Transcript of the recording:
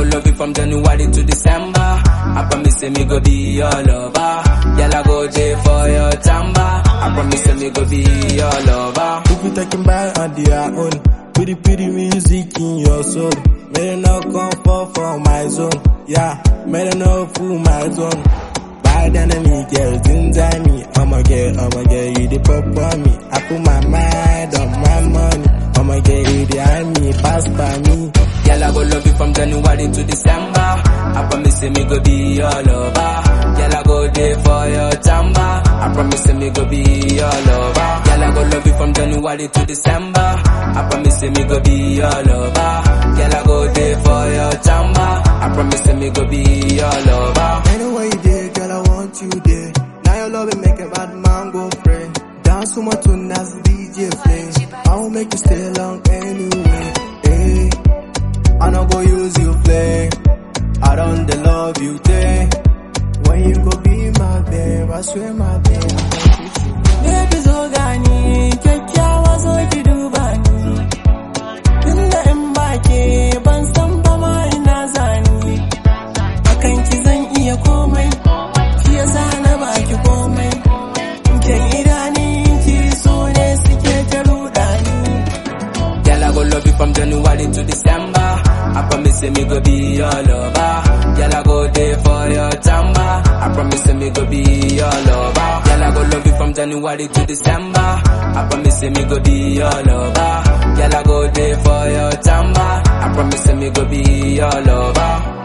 love you from January to December. I promise say me go be your lover. Girl, I go there for your tamba. I promise say me go be your lover. If you taking back on their own, pretty pretty music in your soul. May they not come fall for my zone. Yeah, may they not fool my zone. Bad enemy girls inside me. I'ma get, I'ma get you the pop on me. I put my mind on my money. I'ma get you the army, pass by me. Girl, I go love you from January to December. I promise say me go be your lover. Girl, I go there for your tamba. I promise say me go be your lover. Girl, I go love you from January to December. I promise say me go be your lover. Girl, I go there for your tamba. I promise say me go be your lover. Anywhere you there, girl, I want you there. Now your love will make a bad man go pray. Dance to my tune as DJ play. I will make you stay long anyway. Hey, I no go use you play. I don't dey love you day. When you go be my babe, I swear my babe. I gon' treat you Baby zo gani kyakkyawa zo ki duba ni Tunda in baki ban san ba ma ina zani Akan ki zan iya komai Shi yasa na baki komai Kyan idanun ki so ne suke ta rudani Girl, I go love you from January to December. I promise say me go be your lover. Girl, I go there for your tamba. I promise say me go be your lover. Girl, I go love you from January to December. I promise say me go be your lover. Girl, I go there for your tamba. I promise say me go be your lover.